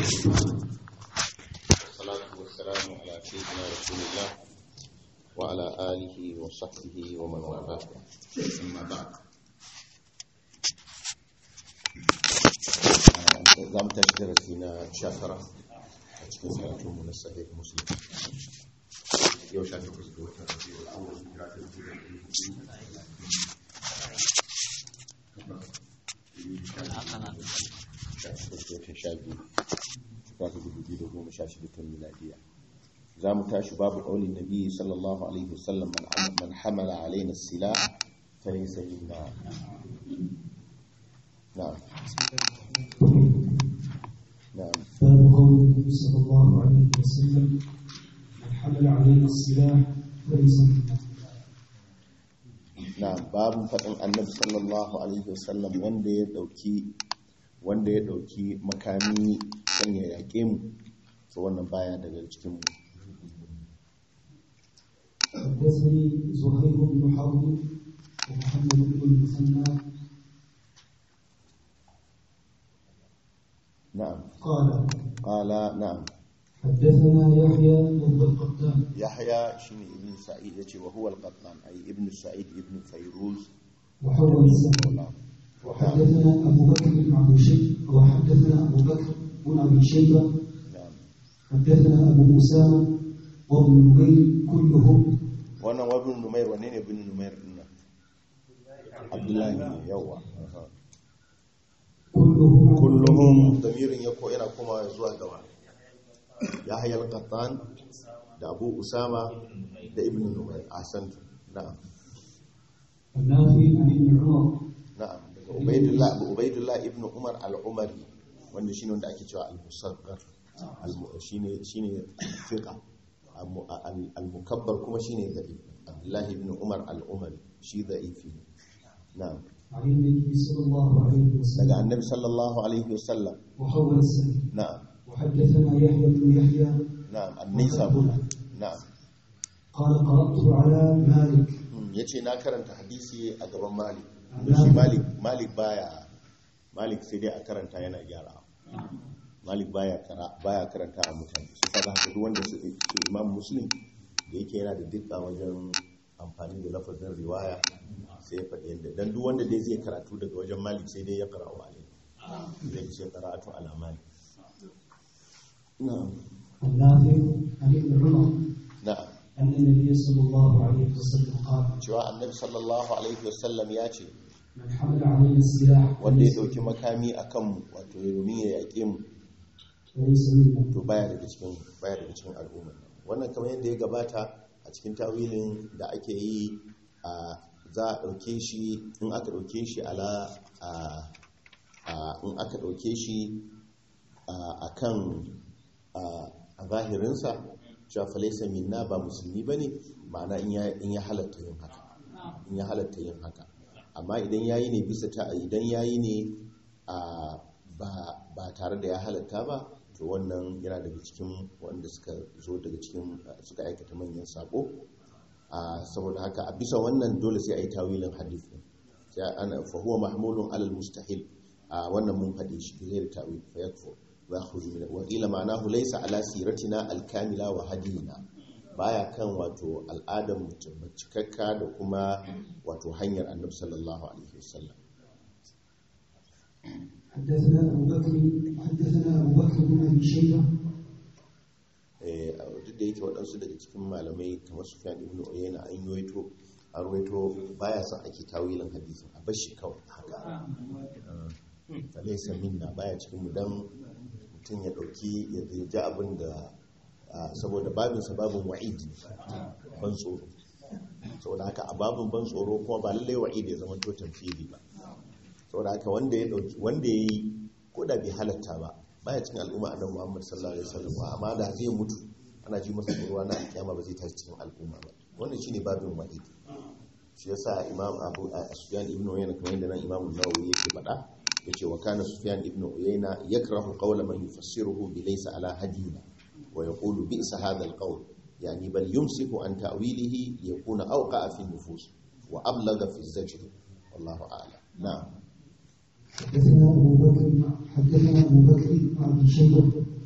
والصلاة والسلام على سيدنا رسول الله وعلى آله وصحبه ومن والاه أما بعد زم تشترسينا شفرة cikin karatunmu na sahih muslim yau sha takwas ga watan rabiul awwal hijira ta dubu da ɗari hudu sha takwas ga watan sha biyu za ta dubu biyu da goma sha shida tun miladiya za mu tashi babu ƙaunin nabi sallallahu alaihi wasallam man hamala alaina sila ta yi sayi na na'am na'am باب قول النبي صلى الله عليه وسلم من حمل علينا السلاح فليس منا na babin faɗin annabi sallallahu alaihi wasallam wanda ya ɗauki wanda ya ɗauki makami kan ya yaƙe mu to wannan baya daga cikin mu حدثني زهير بن حرب ومحمد بن المثنى na'am قال qala na'am حدثنا يحيى بن القطان yahya shine ibn sa'id yace wa huwa al-qattan ay ibn sa'id ibn fayruz وحول السند وحدثنا ابو بكر بن ابي شيبه وحدثنا ابو بكر بن ابي شيبه na'am حدثنا ابو اسامه وابن نمير كلهم wannan wa ibn numair wanne ne ibn numair din nan abdullahi ne yawa aha. كلهم عن kulluhum damirin ya ko yana kuma zuwa gaba yahya al-qattan da abu usama da ibn numair ahsantu na'am النافع عن ابن عمر na'am daga ubaidullah abu ubaidullah ibn umar al-umari wanda shine wanda ake cewa al-musaqqar al- shine shine fiqa Al- al- al-mukabbar kuma shine da'if abdullah ibn umar al-umari shi da'ifi ne. na'am عن النبي صلى الله عليه daga وسلم annabi sallallahu alaihi wasallam وحول السند na'am وحدثنا يحيى بن يحيى na'am an-nisaburi na'am قال قرأت على مالك ya ce na karanta hadisi a gaban malik da shi malik malik baya malik sai dai a karanta yana gyara malik baya kara baya karanta a mutane su kaga haka duk wanda su su imam muslim da yake yana da dukkan wajen amfani da lafazin riwaya sai ya faɗi yadda dan duk wanda dai zai karatu daga wajen malik sai dai ya karatu alai zai ce karatu ala malik na'am النافع عن ابن عمر na'am أن النبي صلى الله عليه وسلم قال cewa annabi sallallahu alaihi wasallam ya ce من حمل علينا السلاح wanda ya فليس ɗauki makami a kanmu wato ya domin ya yaƙe mu فليس منا to baya daga cikin baya daga cikin al'umma wannan kamar yadda ya gabata a cikin tawilin da ake yi a za a ɗauke shi in aka ɗauke shi ala a a- in aka ɗauke shi a kan a zahirinsa cewa falaisa minna ba musulmi ba ne ma'ana in ya- in ya halatta yin haka in ya halatta yin haka amma idan yayi ne bisa ta idan yayi ne a ba ba tare da ya halatta ba to wannan yana daga cikin wanda suka zo daga cikin suka aikata manyan sako a saboda haka a bisa wannan dole sai a yi tawilin hadith din sai ana fa huwa mahmulun alal mustahil a wannan mun faɗi shi bi ghairi tawil fa yakfur wa yakhruju min wa qila ma'anahu laysa ala siratina al kamila wa hadina baya kan wato al'adar mutum cikakka da kuma wato hanyar annabi sallallahu alaihi wasallam حدثنا أبو بكر حدثنا أبو بكر بن أبي شيبة Eh, duk da yake waɗansu daga cikin malamai kamar sufyan ibn uyayna an yuwaito an ruwaito baya son ake tawilin hadisi a bashi kawai haka falaisa minna baya cikin mu dan mutum ya dauki ya ji abin da ah, saboda babin sa babin wa'id ne, ban tsoro saboda haka a babin ban tsoro kuma ba lallai wa'id ya zama to tamfili ba saboda haka wanda ya dauki wanda ya yi ko da bai halatta ba baya cikin al'umma annabi Muhammad sallallahu alaihi wasallam amma da zai mutu ana ji masa tsoro na alkiyama ba zai tashi cikin al'umma ba wannan shine babin wa'id shi yasa imam abu sufyan ibn uyayna kamar yadda nan imam an-nawawi yake faɗa yace wa kana sufyan ibn uyayna yakrahu qawla man yufassiruhu bi laysa ala hadina wa yaqulu bi'sa hadha al-qawl yani bal yumsiku an ta'wilihi liyakuna awqa'a fi an-nufus wa ablagha fi az-zajr wallahu a'lam na'am حدثنا أبو بكر حدثنا أبو بكر بن أبي شيبة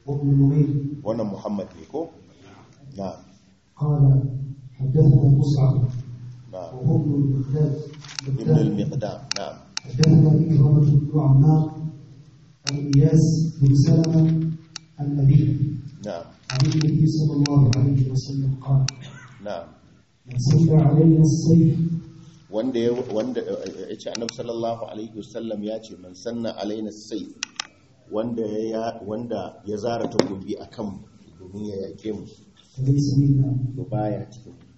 وابن نمير wannan muhammad ne ko na'am قال حدثنا مصعب na'am وهو ابن المقداد ibn al-miqdam na'am حدثنا إكرمة بن عمار عن إياس بن سلمة عن أبيه na'am عن النبي صلى الله عليه وسلم قال na'am من صلى علينا السيف wanda ya wanda ya ce annabi sallallahu alaihi wasallam ya ce man sanna alaina sayf wanda ya wanda ya zara takobi akan mu domin ya yake mu فليس منا to baya cikin mu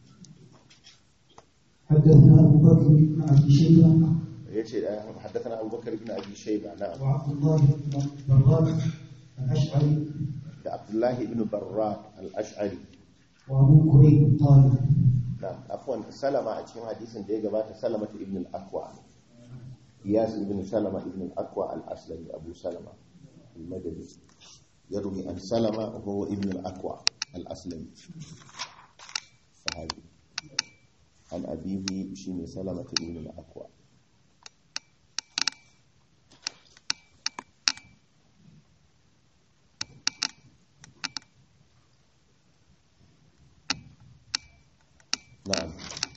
حدثنا أبو بكر بن أبي شيبة yace haddathana abubakar ibn abi shayba na'am وعبد الله بن براك الأشعري da abdullahi ibn barra al-ash'ari وأبو كريب طالب na'am afwan salama a cikin hadisin da ya gabata salama ibn al-aqwa iyas ibn salama ibn al-aqwa al-aslami abu salama al-madani yarwi an salama huwa ibn al-aqwa al-aslami sahabi an abihi shine salama ibn al-aqwa na'am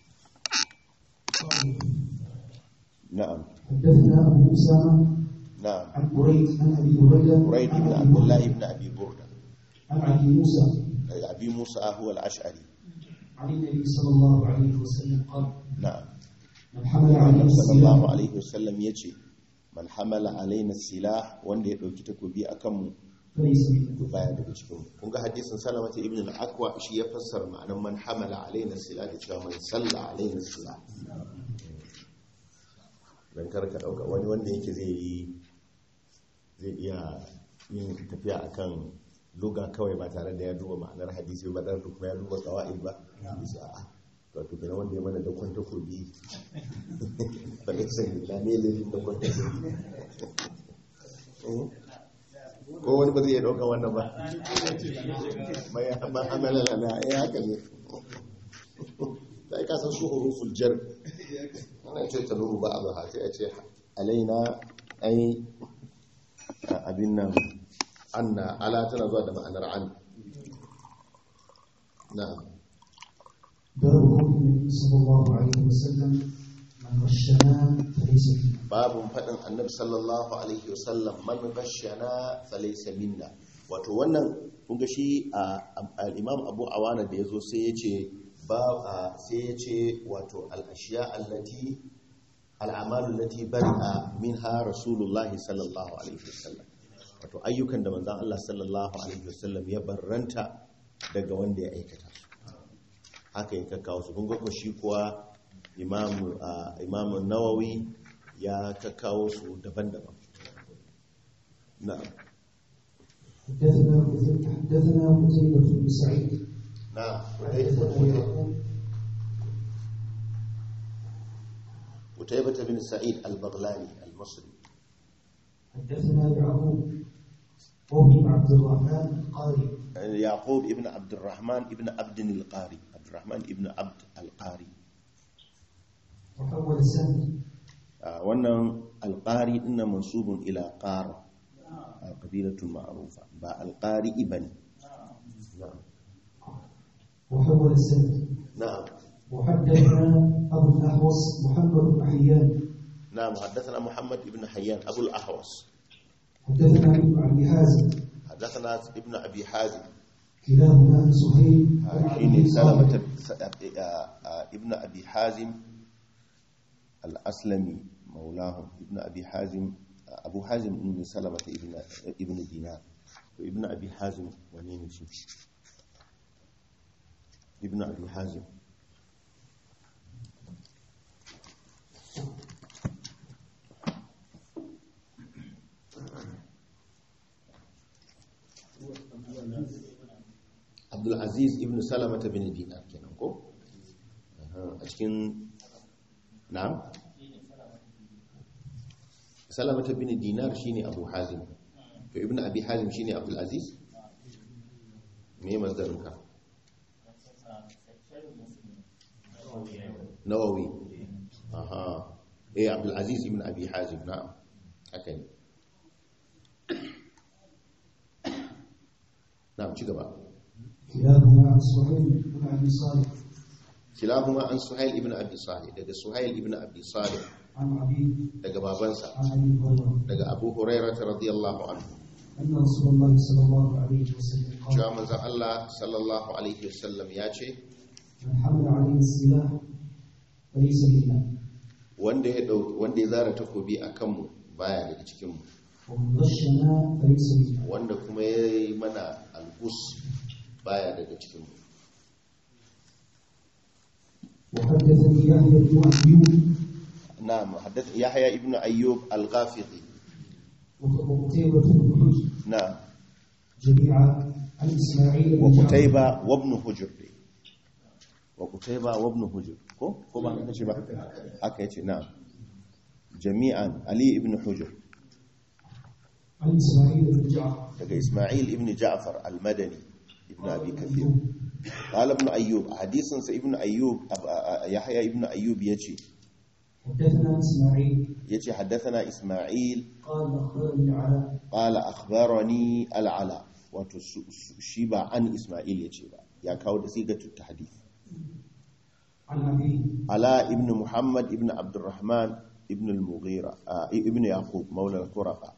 na'am حدثنا أبو أسامة na'am عن بريد عن أبي هريرة بريد عن بن أبي عبد الله بردة بن أبي بردة عن أبي موسى أبي موسى هو الأشعري عن النبي صلى الله عليه وسلم قال نعم من حمل عليه Annabi sallallahu السلاح alaihi wasallam yace man hamala alaina silah wanda ya dauki takobi akan mu فليس منا to baya daga cikin mu kun ga hadisin Salamata ibn al-Aqwa shi ya fassara ma'anar man hamala alaina silah da cewa man salla alaina silah dan kar ka dauka wani wanda yake zai yi zai iya yin tafiya akan luga kawai ba tare da ya duba ma'anar hadisi ba tare da kuma ya duba qawaid ba bisa a wato kenan wanda ya mana da kwanta kobi ba ne sai da ne da da kwanta kobi ko wani ba zai iya dauka wannan ba mai ba amala lana ya haka ne sai ka san su huruful jar wannan ce ta nuru ba abu sai a ce alaina ai abin nan anna ala tana zuwa da ma'anar an na'am باب قول النبي صلى الله عليه وسلم من غشنا فليس منا babun faɗin annabi sallallahu alaihi wasallam man ghashana falaysa minna wato wannan kun ga shi a al-imam Abu Awana da yazo sai yace ba a- sai yace wato al-ashiya allati al-a'malu allati bari'a minha rasulullahi sallallahu alaihi wasallam wato ayyukan da manzon Allah sallallahu alaihi wasallam ya barranta daga wanda ya aikata su haka ya kakkawo su kun ga ko shi kuwa imam a, imam nawawi ya kakkawo su daban-daban na'am حدثنا حدثنا قتيبة بن سعيد na'am حدثنا يعقوب قتيبة بن سعيد البغلاني المصري حدثنا يعقوب وابن عبد الرحمن القاري يعقوب ابن عبد الرحمن ابن عبد القاري عبد الرحمن ابن عبد القاري وحول السند آه، wannan alƙari ina mansubun ila ƙara a ƙabilatun ma'arufa ba alƙari ibani na'am وحول السند na'am وحدثنا أبو الأحوص محمد بن حيان نعم حدثنا محمد بن حيان أبو الأحوص حدثنا ابن أبي حازم حدثنا ابن أبي حازم كلاهما عن سهيل عن عبد شيني الله سلمة ابن أبي حازم الأسلمي مولاهم ابن أبي حازم أبو حازم ابن سلمة ابن ابن دينار وابن أبي حازم ونين شي ابن أبي حازم Abdul Aziz ibn Salamah bin Dinar kenan ko Aha, a cikin na'am Salamah bin Dinar shine Abu Hazim to ibn Abi Hazim shine Abdul Aziz me masdarin ka Nawawi aha eh Abdul Aziz ibn Abi Hazim na'am haka ne na'am ci gaba كلاهما عن سهيل بن ابي صالح kilahuma an suhail ibn abi salih daga suhail ibn abi salih عن ابي daga babansa عن ابي هريره daga abu hurairah radiyallahu anhu ان رسول الله صلى الله عليه وسلم قال cewa manzon Allah sallallahu alaihi wasallam ya ce من حمل عليه السلاح فليس منا wanda ya dau wanda ya zara takobi akan mu baya daga cikin mu ومن غشنا فليس منا wanda kuma ya yi mana algus baya daga cikin mu وحدثني يحيى بن ايوب na'am haddath yahya ibn ayyub al-ghafiqi وقتيبة بن حجر na'am جميعا عن اسماعيل wa بن جعفر qutayba wa ibn hujr wa qutayba wa ibn hujr ko ko ba haka ce ba haka yace na'am jami'an ali ibn hujr عن اسماعيل بن جعفر daga isma'il ibn ja'far al-madani ibn abi kathir qala ibn ayyub hadisin sa ibn ayyub ab- a- a- yahya ibn ayyub yace حدثنا اسماعيل yace haddathana isma'il قال اخبرني على qala akhbarani al-ala wato su- su- shi ba an isma'il yace ba ya kawo da sigatut tahdith عن ابيه ala ibn muhammad ibn abdurrahman ibn al-mughira ah, ibn yaqub maula al-quraqa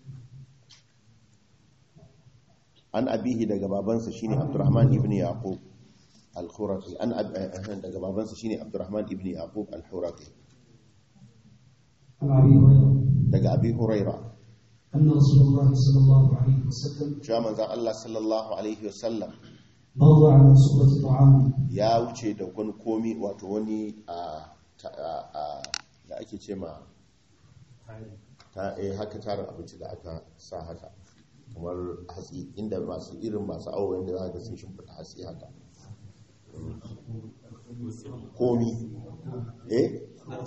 an abihi daga babansa shine abdurrahman ibn yaqub al-khuraqi an ab- eh, eh, daga babansa shine abdurrahman ibn yaqub al-khuraqi عن ابي هريره daga abi huraira ان رسول الله صلى الله عليه وسلم cewa manzon Allah sallallahu alaihi wasallam مر على صورة طعام ya wuce da wani komi wato wani a ta- a- a- da ake ce ma ta eh haka tarin abinci da aka sa haka kamar hatsi inda masu irin masu awo yadda za ga sun shimfiɗa hatsi haka komi eh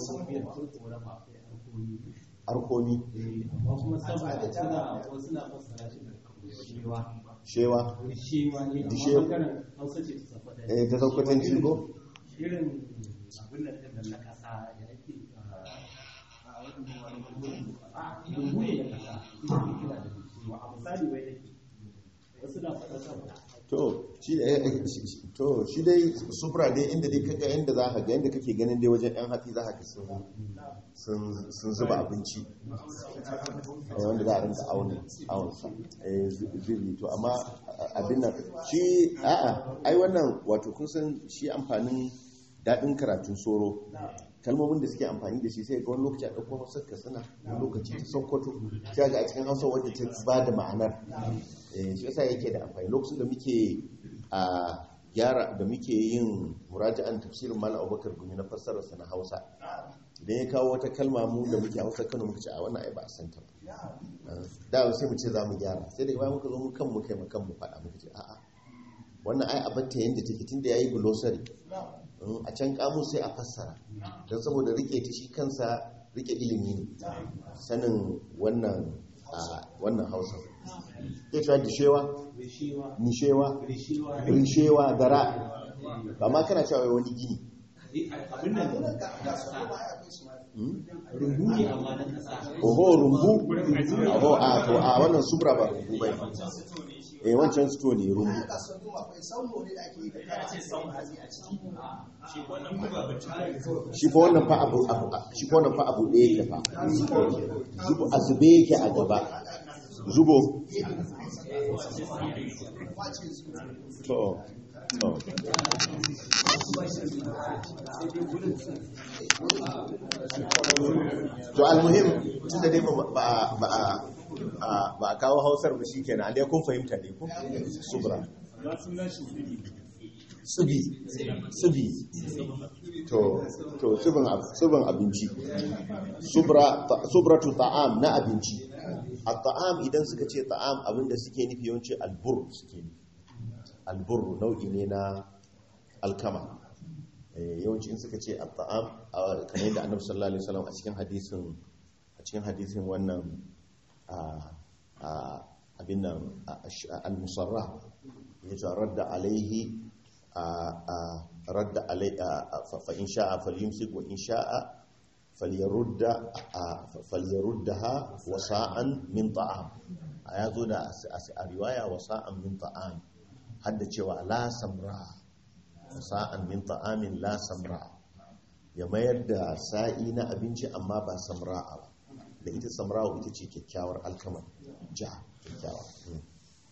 arkomi amma kuma saboda suna wasu na fassara shi da shewa shewa shewa ne Da amma shewa. bangaren hausa ce ta sakwata eh ta saukwatan cigo irin abin da ɗin na ƙasa da ake a dungu ne da ƙasa ita ke kira da shewa a misali wai nake wasu na faɗa saboda to shi da eh, shi- shi- to shi dai sufura dai inda dai kaga inda za ka ga inda kake ganin dai wajen yan hatsi za ka ga sun sun sun zuba abinci eh, wanda za a rinka auna aunsa eh zu- zubi to amma a- abin nan shi a'a ai wannan wato kun san shi amfanin daɗin karatun soro kalmomin da suke amfani da shi sai ga wani lokaci a ɗauko hausar ka suna wani lokaci ta sokoto sai ga a cikin hausa wadda ta ba da ma'anar Eh, shi yasa yake da amfani lokacin da muke a gyara da muke yin muraja'an tafsirin malam abubakar gumi na fassarar sa na hausa idan ya kawo wata kalma mu da muke hausa kano muka ce a wannan ai ba a san ta ba Ah, da sai mu ce za mu gyara sai daga bayan muka zo mu kan mu kai mu kan mu faɗa muka ce a'a wannan ai abatta yanda take tunda yayi glossary Mm, a can kamus sai a fassara don saboda rike ta shi kansa rike ilimi ne sanin wannan a wannan hausa zai cewa dishewa rishewa nishewa rishewa rishewa gara ba ma kana cewa wani gini abin nan ƙasa Mm? rumbu ne amma na ƙasa oho rumbu oho a to a wannan subra ba rumbu bai eh wancan sto ne rumbu shi fa wannan fa abu abu shi fa wannan fa abu ɗaya yake fa zubo a zube yake a gaba zubo to to to almuhim tunda dai ba ba ba a- ba a kawo hausar ba shikenan dai kun fahimta ne ko subra tsibi tsibi to to tsibin ab- tsibin abinci subra ta- subratu ta'am na abinci a ta'am idan suka ce ta'am abinda suke nufi yawanci albur suke nufi albur nau'i ne na alkama Eh, yawanci in suka ce at-ta'am a- kamar yadda annabi sallallahu alaihi wasallam a cikin hadisin a cikin hadisin wannan a a abin nan a- a- al-musarra ya ce radda alaihi a a radda alai a- a- fa fa in sha'a falyumsik wa in sha'a falyarudda a- falyaruddaha wasa'an min ta'am a ya zo da as- as- a riwaya wa sa'an min ta'am hadda cewa la samra wa sa'an min ta'amin la samra ya mayar da sa'i na abinci amma ba samra'a ba da ita samra'a ita ce kyakkyawar alkamar ja kyakkyawa Mm.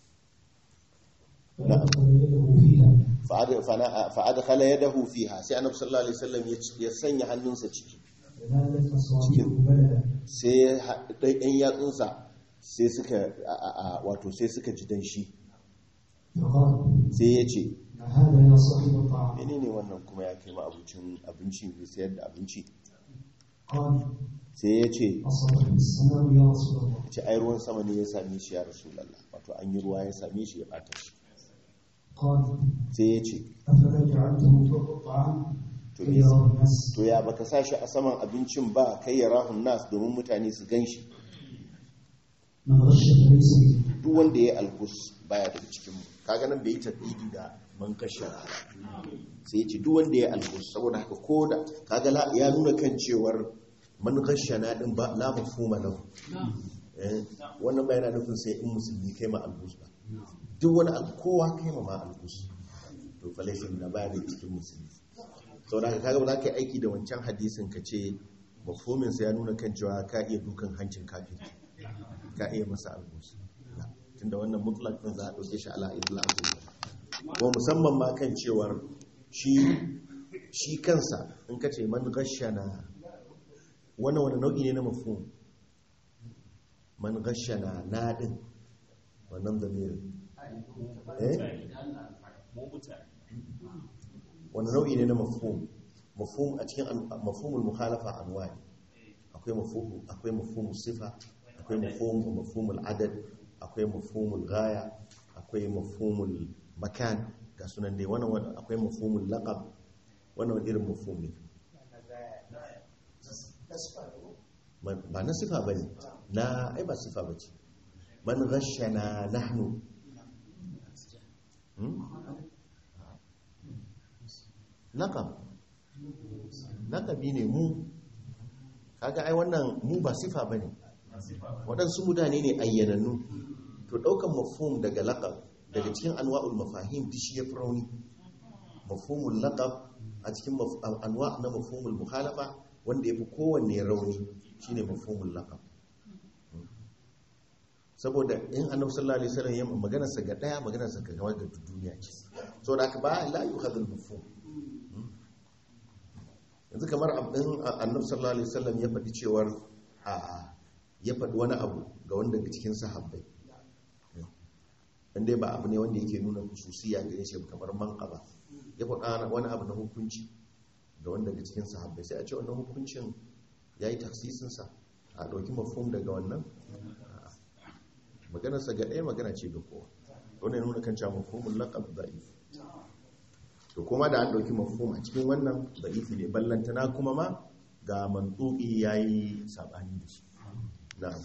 فأدخل يده فيها Fa'ad- fana- fa'adkhala yadahu fiha sai annabi sallallahu alaihi wasallam ya ci- ya sanya hannunsa ciki فنالت أصابعه بلدا sai ha- ɗai- ɗan yatsunsa sai suka a- a- a- wato sai suka ji danshi فقال sai ya ce ما هذا يا صاحب الطعام menene wannan kuma ya kai ma abincin abinci mai sayar da abinci قال sai ya ce أصابتني السماء يا رسول الله ce ai ruwan sama ne ya same shi ya rasulallah wato an yi ruwa ya same shi ya bata shi قال sai ya ce أفلا جعلته فوق الطعام to كي me يراه الناس to ya baka sa shi a saman abincin ba kai ya rahun nas domin mutane su gan shi من غش فليس مني duk wanda ya algus baya daga cikin mu kaga nan bai yi tabbidi da man kashe sai ya ce duk wanda ya algus saboda haka ko da kaga la- ya nuna kan cewar man na din ba la mafhuma lahu eh wannan ba yana nufin sai in musulmi kai ma algus ba duk wani al- kowa kai ma ma algus to falashin na baya daga cikin musulmi saboda haka kaga ba za ka yi aiki da wancan hadisin ka ce mafhumin sa ya nuna kan cewa ka iya dukan hancin kafin ka iya masa algus tunda wannan mutlak din za a ɗauke shi ala idlaq ko musamman ma kan cewar shi shi kansa in ka ce man gashana wannan wani nau'i ne na mafhum man gashana na din wannan zamirin eh wani nau'i ne na mafhum mafhum a cikin an- mafhumul mukhalafa anwani akwai mafhum akwai mafhumul sifa akwai mafhum mafhumul adad akwai mafhumul ghaya akwai mafhumul makan ga sunan dai wannan wannan akwai mafhumul laqab wannan wani irin mafhum ne Man- ba na sifa bane na ai ba sifa bace man ghashana nahnu hmm? laqab laqabi ne mu kaga ai wannan mu ba sifa bane waɗansu mutane ne ayyanannu to ɗaukan mafhum daga laqab daga cikin anwa'ul mafahim duk shi ya fi rauni mafhumul laqab a cikin maf- anwa na mafhumul mukhalafa wanda ya fi kowanne rauni shine mafhumul laqab saboda in annabi sallallahu alaihi wasallam ya magana sa ga daya magana sa ga gaba ga duniya ce saboda haka ba la yuhadul mafhum yanzu kamar abin annabi sallallahu alaihi wasallam ya faɗi cewar a ya faɗi wani abu ga wanda daga cikin sahabbai inda ba abu ne wanda yake nuna hususiya gare shi kamar manqaba ya faɗa wani abu na hukunci ga wanda daga cikin sahabbai sai a ce wannan hukuncin yayi taksisin sa a ɗauki mafhum daga wannan A'a. maganarsa ga ɗaya magana ce ga kowa wannan ya nuna kan cewa mafhumul laqab da'if to kuma da an ɗauki mafhum a cikin wannan da'ifi ne ballantana kuma ma ga mantuki yayi sabani da shi na'am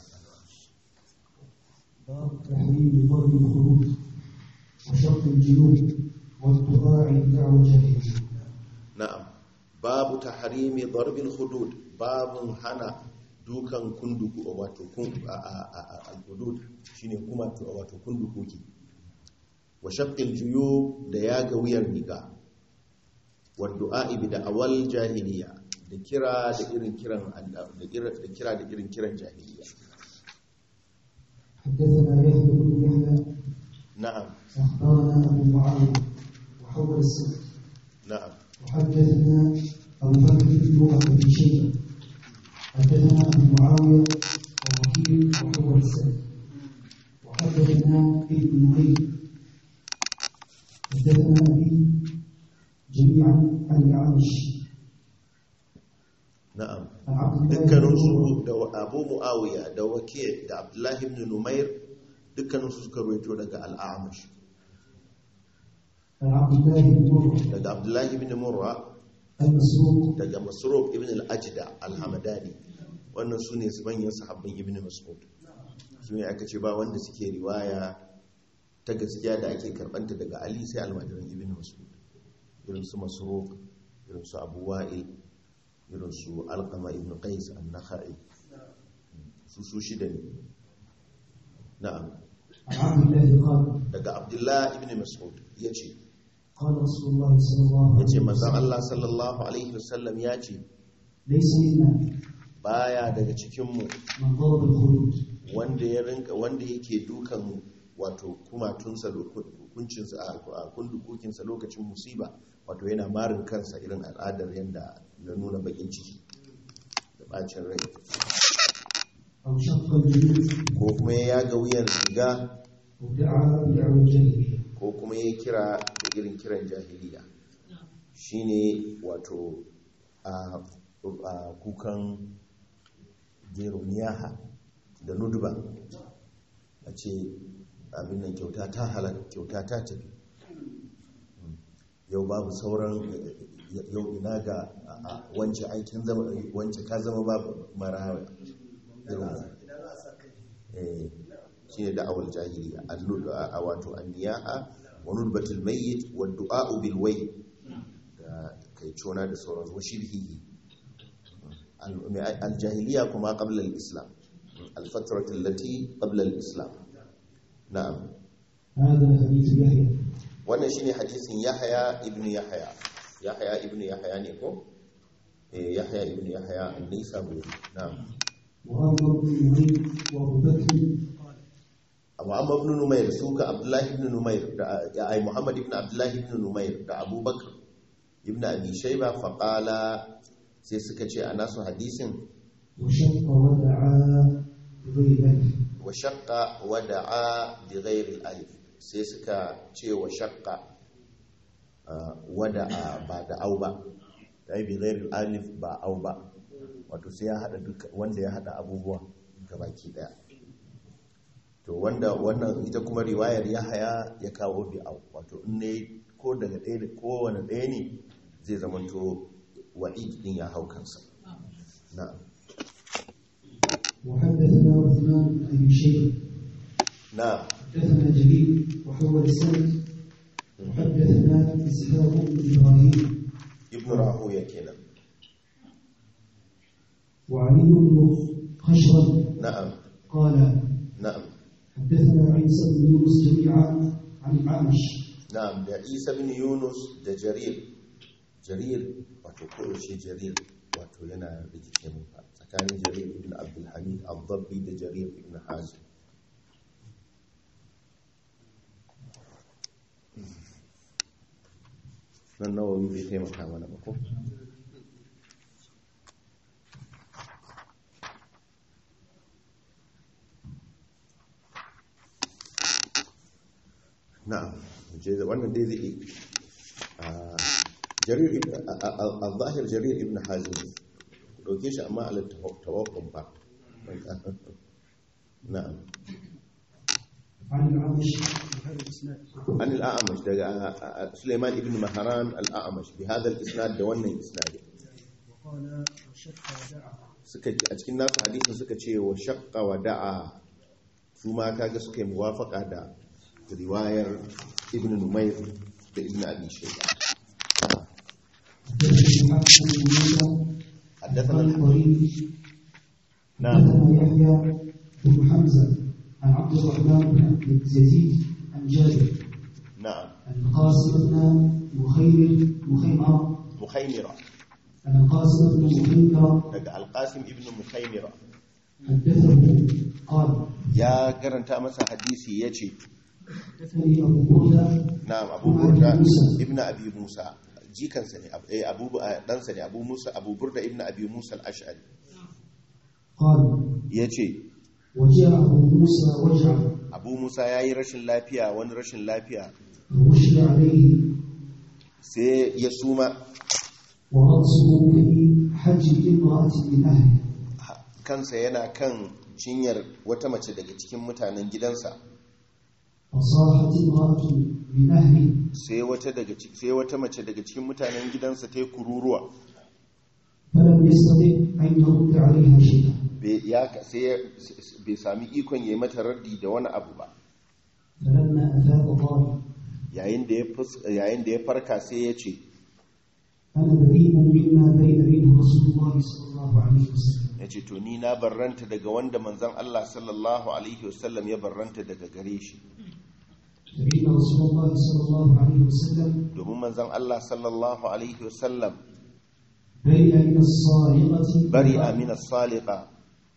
باب تحريم ضرب الخروج وشق الجيوب والدعاء دعوة الجاهلية na'am babu tahrimi darbil hudud babun hana dukan kunduku wato kun al-hudud shine kuma to wato kundukoki wa shaqqil juyub da yaga wuyar riga wa du'a bi da'awal jahiliya da kira da irin kiran da kira da kira da irin kiran jahiliya حدثنا يحيى بن يحيى na'am أخبرنا أبو معاوية وحول السنة na'am وحدثنا أبو بكر بن أبي شيبة حدثنا أبو معاوية ووكيل وحول السنة وحدثنا ابن نمير حدثنا أبي جميعا عن الأعمش na'am عن عبد الله بن dukkaninsu da abu mu'awiya da wake da abdullahi ibn numair dukkaninsu suka ruwaito daga al'amash عن عبد الله بن مرة daga abdullahi ibn murra المسروق daga masruq ibn al-ajda al-hamadani wannan su ne manyan sahabban ibn mas'ud su ne aka ce ba wanda suke riwaya ta gaskiya da ake karbanta daga ali sai almajiran ibn mas'ud irin su masruq irin su abu wa'il irin su alqama ibn qais an-nakhai su su shida ne na'am عن عبد الله قال daga abdullah ibn mas'ud yace قال رسول الله صلى الله عليه yace manzon وسلم Allah sallallahu alaihi wasallam yace ليس منا baya daga cikin mu من ضرب الخدود wanda ya rinka wanda yake dukan wato kumatunsa hukuncinsa a kundukukinsa lokacin musiba wato yana marin kansa irin al'adar yadda na nuna bakin ciki da bacin rai أو شق الجلود ko kuma ya yaga wuyan riga أو دعا بدعوى الجاهلية ko kuma ya kira da irin kiran jahiliya shine wato a a kukan jeroniyaha da nuduba a ce abin nan kyauta ta halaka kyauta ta tafi yau babu sauran yau ina ga a- a wance aikin zama wance ka zama babu mara irin eh shi ne da'awar jahiliya annu- a a wato anniyaha wa nudbatul mayyit wa du'a'u bil wayl da kai cona da sauran wa shirhihi al- mai- al-jahiliya kuma qabla al-islam al-fatratu allati qabla al-islam na'am هذا حديث يحيى wannan shine hadisin yahya ibn yahya yahya ibn yahya ne ko eh yahya ibn yahya an-nisaburi na'am وأمر بن نعيم وأبو بكر abu amma ibn numair suka abdullahi ibn numair da ya ai muhammad ibn abdullahi ibn numair da abubakar ibn abi shayba fa qala sai suka ce a nasu hadisin وشق ودعا بغير ذلك wa shaqqa wa da'a bi ghairi alif sai suka ce wa shaqqa ah, wa da'a ba da au ba dai bi ghairi alif ba au ba wato sai ya hada duka wanda ya hada abubuwa gabaki daya to wanda wannan ita kuma riwayar yahaya ya kawo bi au wato in ne ko daga ɗaya da kowane ɗaya ne zai zamanto wa'id din ya hau kansa na'am وحدثنا عثمان بن أبي شيبة na'am حدثنا جرير وحول السند وحدثنا إسحاق بن إبراهيم ibnu rahuya kenan وعلي بن خشرم na'am قال na'am حدثنا عيسى بن يونس جميعا عن الأعمش na'am da isa bin yunus da jarir jarir wato koyaushe jarir wato yana rikice mun fa tsakanin jarir ibn abdulhamid al-dabbi da jarir ibn hazim nan nawawi bai taimaka mana ba ko na'am je da wannan dai zai a jarir ibn al-zahir jarir ibn hazim ne. ku dauke shi amma ala tawakkun ba na'am عن الأعمش عن الأعمش daga Sulaiman ibn Mahran al-A'mash bi hadha al-isnad da wannan isnad وقال وشق ودعا suka a cikin nasu hadisin suka ce wa shaqqa wa da'a su ma kaga suka yi muwafaqa da riwayar ibn Numayr da ibn Abi Shayba حدثنا حسن بن موسى حدثنا قال قريب نعم حدثنا يحيى بن حمزة عن عبد الرحمن بن يزيد عن جابر نعم عن القاسم بن مخيمر مخيمرة مخيمرة عن القاسم بن مخيمرة daga Al-Qasim ibn Mukhaymira حدثه قال ya karanta masa hadisi yace حدثني أبو بردة na'am Abu Burda ibn Abi Musa jikansa ne eh Abu ɗansa ne Abu Musa Abu Burda ibn Abi Musa al-Ash'ari قال yace وجاء أبو موسى وجعا Abu Musa yayi rashin lafiya wani rashin lafiya وغشي عليه sai ya suma ورأسه في حج امرأة من أهله ha- kansa yana kan cinyar wata mace daga cikin mutanen gidansa فصاحت امرأة من أهله sai wata daga ci- sai wata mace daga cikin mutanen gidansa ta yi kururuwa فلم يستطع أن يرد عليها شيئا bai ya ka- sai ya- s- bai sami ikon ya yi mata raddi da wani abu ba فلما أفاق قال yayin da ya fus- yayin da ya farka sai ya ce أنا بريء مما بين منه رسول الله صلى الله عليه وسلم ya ce to ni na barranta daga wanda manzan Allah sallallahu alaihi wasallam ya barranta daga gare shi فإن رسول الله صلى الله عليه وسلم domin manzan Allah sallallahu alaihi wasallam برئ من الصارقة bari amina salika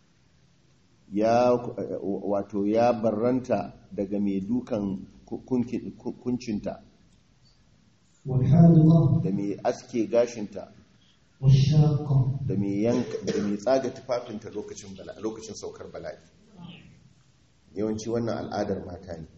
ya wato ya barranta daga mai dukan kunki- kuncinta والحالقة da mai aske gashinta والشاقة da mai yanka da mai tsaga tufafinta lokacin bala lokacin saukar bala'i yawanci wannan al'adar mata ne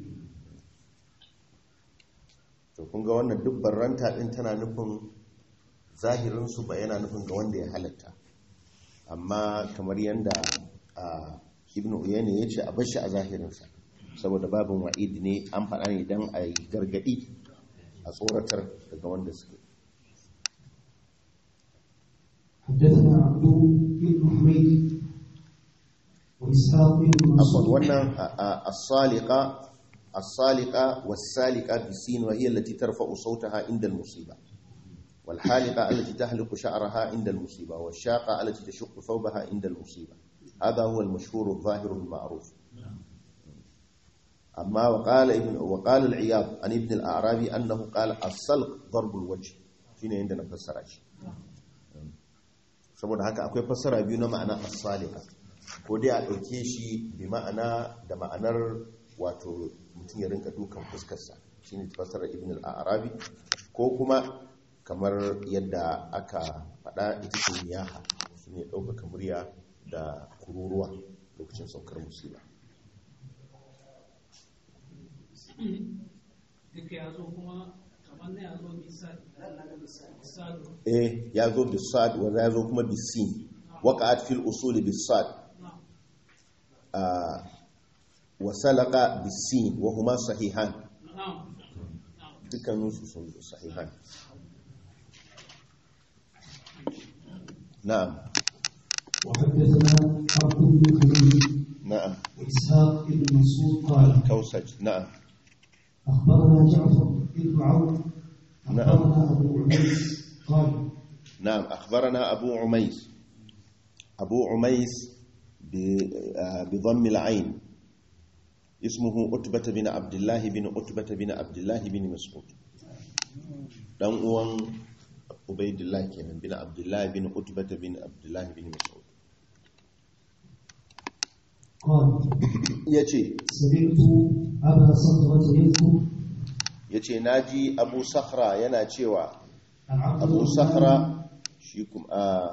to kun ga wannan duk barranta din tana nufin zahirin su ba yana nufin ga wanda ya halatta amma kamar yadda a ibn uyayna ya ce a bashi a zahirinsa saboda babin wa'id ne an faɗa ne don a yi gargaɗi a tsoratar daga wanda suke حدثنا عبد بن حميد وإسحاق بن afon منصور wannan as-saliqa as-saliqa was-saliqa bisin wa hiya allati tarfa'u sawtaha inda al-musiba wal haliqa allati tahliqu sha'raha inda al-musiba wash-shaqa allati tashuqqu thawbaha inda al-musiba hadha huwa al-mashhur adh-dhahir al-ma'ruf amma wa qala ibn wa qala al-iyad an ibn al-a'rabi annahu qala as-salq darb al-wajh shine inda na fassara shi saboda haka akwai fassara biyu na ma'ana as-saliqa ko dai a ɗauke shi bi ma'ana da ma'anar wato mutum ya rinka dukan fuskarsa shi ne fasarar ibn al-arabi ko kuma kamar yadda aka faɗa ita ce niyaha shi ne ɗaukaka murya da kururuwa lokacin saukar musiba duk ya zo kuma kamar na ya zo misali misali eh ya zo bisad wa ya zo kuma bisin waqa'at fil usuli bisad ah, wa salaqa bisin wa huma sahihan na'am dukkaninsu sun zo sahihan na'am وحدثنا عبد بن حميد na'am وإسحاق بن منصور قال kausaj na'am أخبرنا جعفر بن عون نعم. أخبرنا أبو عبيس قال نعم أخبرنا أبو عميس أبو عميس ب- آه، بضم العين اسمه أتبة بن عبد الله بن أتبة بن عبد الله بن مسعود دان uwan Ubaidillah kenan bin Abdullah bin Utbah bin Abdullah bin Mas'ud قال yace سمعت أبا صخرة يذكر yace naji Abu Sakhra yana cewa عن عبد أبو الرحمن صخرة شيكم آه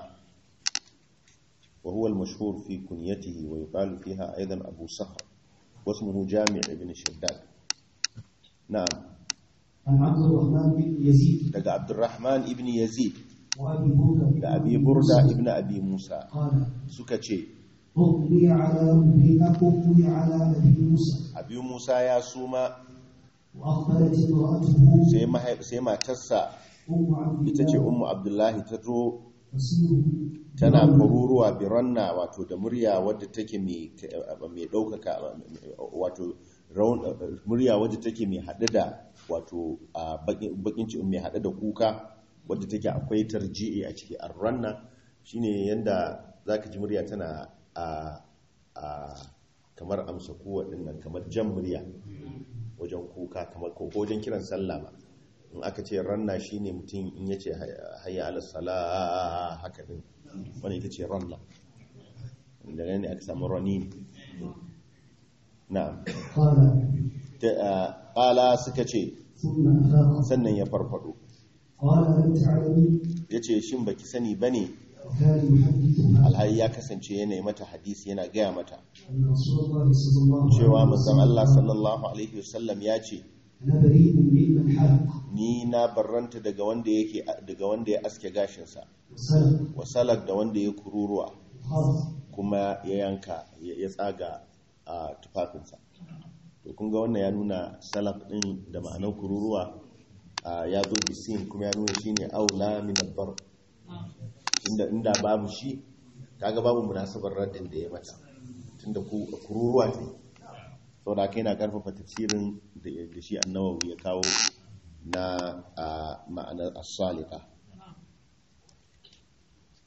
وهو المشهور في كنيته ويقال فيها أيضا أبو صخر واسمه جامع بن شداد نعم عن عبد الرحمن بن يزيد لقى عبد الرحمن ابن يزيد وأبي بردة بن لأبي بردة ابن أبي موسى قال سكتشي أغمي على أبي أغمي على أبي موسى أبي موسى يا سوما وأقبلت امرأته سيما, سيما تسا أم عبد itace الله ummu abdullahi ta zo تسير tana kwaruruwa biranna wato da murya wadda take mai mai ɗaukaka wato raun- murya wadda take mai haɗe da wato a bakin ci mai haɗe da kuka wadda take akwai tarji'i a ciki arranna shine yanda zaka ji murya tana a a kamar amsa kuwa dinnan kamar jan murya wajen kuka kamar ko wajen kiran sallah ma in aka ce ranna shine mutum in yace hayya ala sala haka din wani ita ce ranna daga ne aka samu rani na'am قال Ta- ah, qala suka ce ثم أفاق sannan ya farfado قال ألم تعلمي yace shin baki sani bane كان يحدثها alhali ya kasance yana yi mata hadisi yana gaya mata أن رسول الله صلى الله cewa عليه manzon Allah وسلم sallallahu alaihi wasallam ya ce أنا بريء ممن حلق ni na barranta daga wanda yake daga wanda ya aske gashinsa وسلق wasalak da wanda ya kururuwa خاف kuma ya yanka ya ya tsaga a tufafinsa to kun ga wannan ya nuna salaf din da ma'anar kururuwa a, ya zo bisin kuma ya nuna shine aula min abbar inda inda babu shi kaga babu munasabar raddin da ya mata tunda ku kururuwa ce saboda kai na karfafa tafsirin da da shi annawawi ya kawo na a, ma'anar as-salika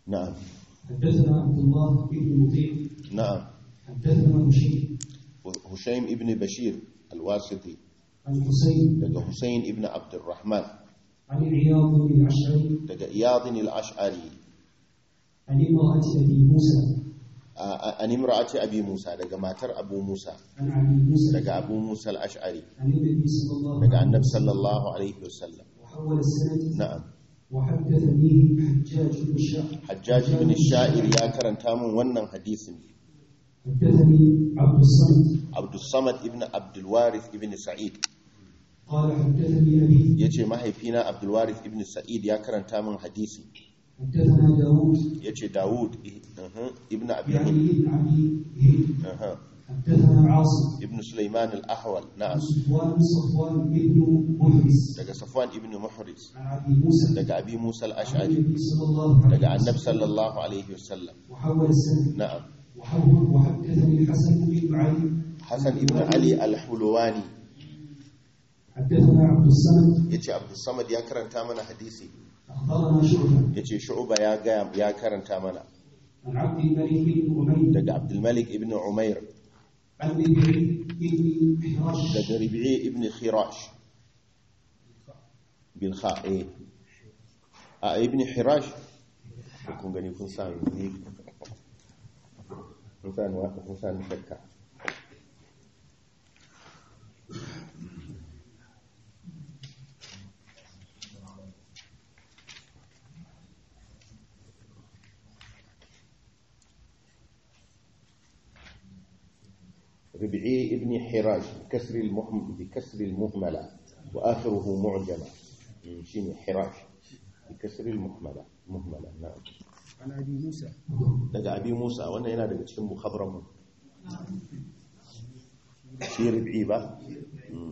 na'am حدثنا عبد الله بن مطيع na'am حدثنا هشيم Hushaym ibn Bashir al-Wasiti عن حسين daga Husayn ibn Abdurrahman عن عياض بن العشري daga Iyad al-Ash'ari عن امرأة أبي موسى an imra'ati Abi Musa daga matar Abu Musa عن أبي موسى daga Abu Musa al-Ash'ari عن النبي صلى الله daga عليه Annabi وسلم sallallahu alaihi wasallam وحول السند na'am وحدثني حجاج بن الشاعر Hajjaj ibn Sha'ir ya karanta min wannan hadisin حدثني عبد الصمد Abdul Samad ibn Abdul Warith ibn Sa'id قال حدثني أبي yace mahaifina Abdul Warith ibn Sa'id ya karanta min hadisi حدثنا داوود yace Dawud uh-huh, ibn Abi يعني Hind ابن أبي هند uh-huh, حدثنا عاصم ibn Sulaiman al-Ahwal عن na'am صفوان صفوان ابن محرز daga Safwan ibn Muhriz عن أبي موسى daga Abi Musa عن al-Ash'ari النبي صلى الله عليه daga Annabi وسلم sallallahu alaihi wasallam وحول السند na'am وحول وحدثني الحسن بن علي Hassan ibn Ali al-Hulwani حدثنا عبد الصمد yace Abdul Samad ya karanta mana hadisi أخبرنا شعبة yace Shu'ba ya ga ya karanta mana عن عبد الملك بن أمير daga Abdul Malik ibn Umair عن ربيعي بن حراش daga Rabi'i ibn Khirash bil kha eh a ibn Hirash kun gani kun sa ni kun sa ni kun sa ni shakka ربعي ابن حراش بكسر المهم بكسر المهملة وآخره معجمة من شين حراش بكسر المهملة مهملة نعم عن أبي موسى daga abi musa wannan yana daga cikin muhabran mu shi rib'i ba Mm.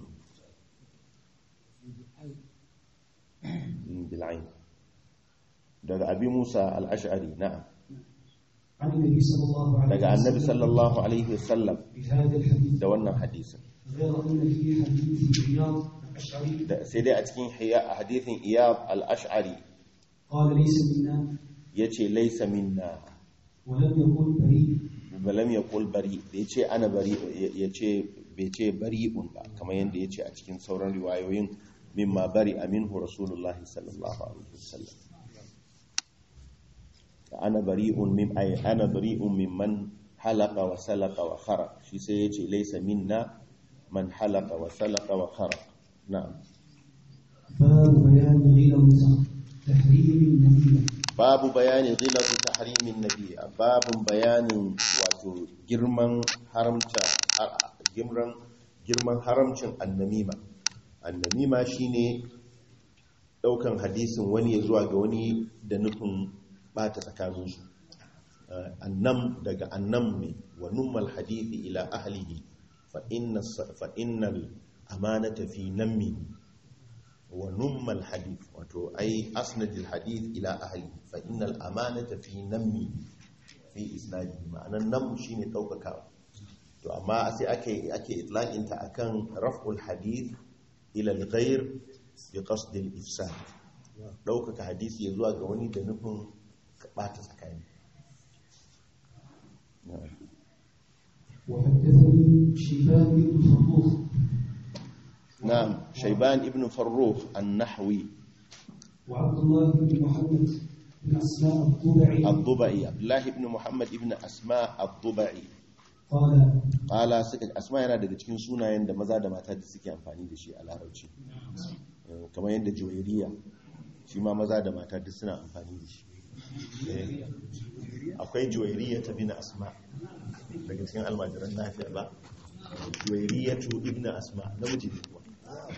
Mm, bil'ain daga abi musa al-ash'ari na'am عن النبي صلى الله عليه daga annabi وسلم sallallahu alaihi wasallam بهذا الحديث da wannan hadisin غير أن في حديث رياض الأشعري Da- sai dai a cikin hiya- a hadithin iyab al-ash'ari قال ليس منا yace laysa minna ولم يقل بريء balam yaqul bari da yace ana bari yace bai ce bari'un ba kamar yadda yace a cikin sauran riwayoyin mimma bari aminhu rasulullahi sallallahu alaihi wasallam ana bari'un mim ay ana bari'un mimman halaqa wa salaqa wa khara shi sai yace laysa minna man halaqa wa salaqa wa khara na'am باب بيان غلظ تحريم النميمة babu bayani ghilatu tahrimin nabi babun bayanin wato girman haramta har- girman girman haramcin annamima annamima shine daukan hadisin wani ya zuwa ga wani da nufin bata tsakaninsu Eh, annam daga annam ne wa nummal hadithi ila ahlihi fa inna fa innal amanata fi nammi wa nummal hadith wato ai asnadil hadith ila ahli fa innal amanata fi nammi fi isnadi ma'anan nam shine daukakawa to amma sai ake ake itlaqin ta akan raf'ul hadith ila al-ghayr bi qasd al-ifsad daukaka hadisi ya zuwa ga wani da nufin ka bata tsakani وحدثني شيبان بن فروخ na'am shayban ibn farrukh an-nahwi وعبد الله بن محمد بن أسماء الضبعي الضبعي عبد الله ibn muhammad ibn asma ad-dubai قال Ƙala suka asma yana daga cikin sunayen da maza da mata da suke amfani da shi a larabci Eh, kamar yadda juwairiya shi ma maza da mata duk suna amfani da shi Eh, akwai juwairiya ta bina asma daga cikin almajiran lafiya ba juwairiya tu ibn asma namiji ne kuwa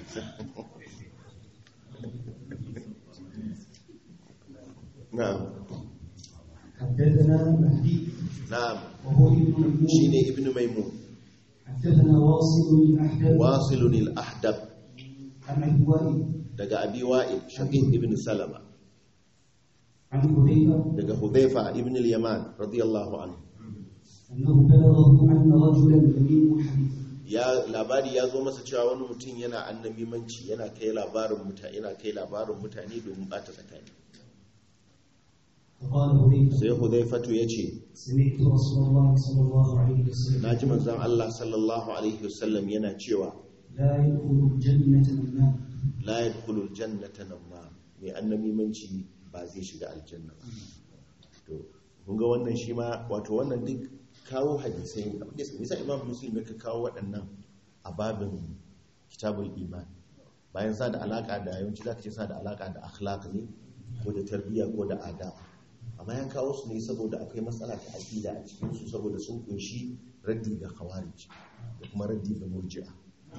na'am حدثنا مهدي na'am وهو ابن ميمون shine ibn maimun حدثنا واصل الأحدب wasilun al-ahdab عن أبي وائل daga abi wa'il shaqiq ibn salama عن حذيفة daga hudhaifa ibn al-yaman radiyallahu anhu أنه بلغه أن رجلا يمين حديث ya labari ya zo masa cewa wani mutum yana annabimanci yana kai labarin mutane yana kai labarin mutane domin bata tsakani فقال هريرة sai hudaifatu ya ce سمعت رسول الله صلى الله عليه وسلم na ji manzan Allah sallallahu alaihi wasallam yana cewa لا يدخل الجنة النار la yadkhulul jannata namma mai annabimanci ba zai shiga aljanna ba to kun ga wannan shi ma wato wannan duk kawo hadisai nisa imam muslim ya kawo waɗannan a babin kitabul iman bayan sa da alaka da yawanci za ka ce sa da alaka da akhlaq ne ko da tarbiyya ko da adab amma ya kawo su ne saboda akwai matsala ta aqida a cikin su saboda sun kunshi raddi ga khawarij da kuma raddi ga murji'a